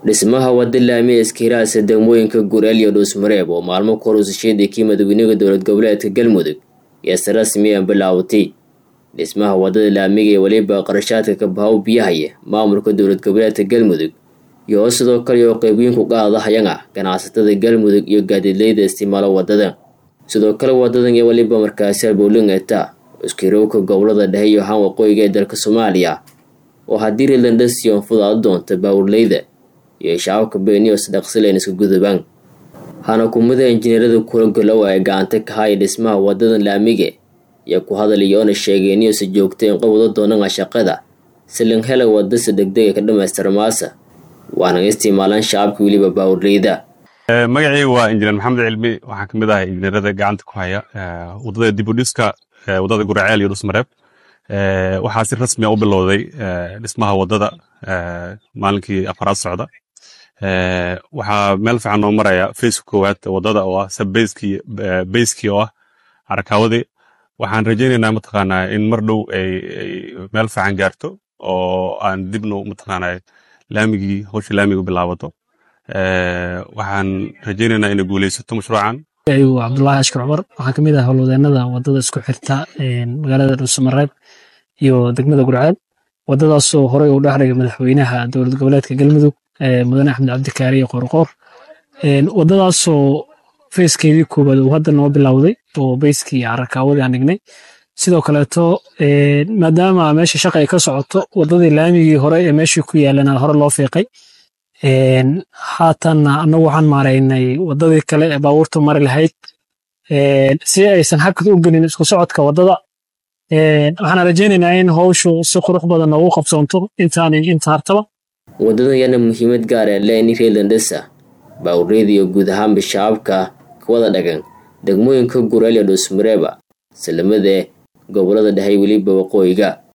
dhismaha wada laami iskiiraasa degmooyinka gureel iyo dhuusmareeb oo maalmo ka hor usasheedii kii madaxweynaha dowlad goboleedka galmudug iyo si rasmi aan bilaawatay dhismaha wadada laamiga ee weliba qarashaadka kabahaw biyahaya maamulka dowlad goboleedka galmudug iyo sidoo kale oo qeybiyiinku qaadahayana ganacsatada galmudug iyo gaadiidleyda isticmaalo wadada sidoo kale wadadan iyo weliba markaasi bowling eta iskiirowka gobolada dhexe iyo haan waqooyiga ee dalka soomaaliya oo haddii relandasiyon fudaado doonta baawurleyda iyo shacabka beeniyo sadaqsileen iska gudubaan hana kumida injineerada kula galow ay gacanta ka haya dhismaha wadadan laamige iyo ku hadalayoona sheegeeniyo si joogta in qabwado doonana shaqada silin hela wadase degdega ka dhamaystira maasa waana isticmaalaan shacabka weliba baawurleyda magacayga waa injineer maxamed cilmi waxaan kamid ahay injineerada gacanta ku haya wadada dibudhiska wadada guraceel iyo dhusmareeb waxaa si rasmi a u bilowday dhismaha wadada maalinkii afaraad socda waxaa meel fiican noo maraya faceka koowaad wadada oo ah sabbeyskii beyskii oo ah carakawadii waxaan rajaynaynaa mataqaanaa in mar dhow ay meel fiican gaarto oo aan dibno mataqaanaa laamigii howsha laamigu bilaabato waxaan rajaynaynaa inay guuleysato mashruucan ayuu cabdulaahi ashkar cumar waxaan kamid ah howlwadeenada wadada isku xirta magaalada dhuusamareeb iyo degmada gurceel wadadaasoo horey uu dhexdhigay madaxweynaha dowlad goboleedka galmudug mudane axmed cabdikaari iyo qoorqoor wadadaasoo feeskeedii koowaad uu hadda noo bilowday oo beyskii carakaawadi aan dhignay sidoo kaleeto maadaama meesha shaqa ay ka socoto wadadii laamigii hore ee meeshii ku yaalana hore loo fiiqay haatanna annagu waxaan maaraynay wadadii kale ee baabuurta mari lahayd si aysan hakad u gelin isku socodka wadada waxaan rajaynaynaa in howshu si qurux badan noogu qabsoonto intaanay inta hartaba wadadan yana muhiimad gaar ee leeni reelandesa baawurleyda iyo guud ahaanba shacabka ka wada dhagan degmooyinka gureel iyo dhuusmareeba salamada gobolada dhexe weliba waqooyiga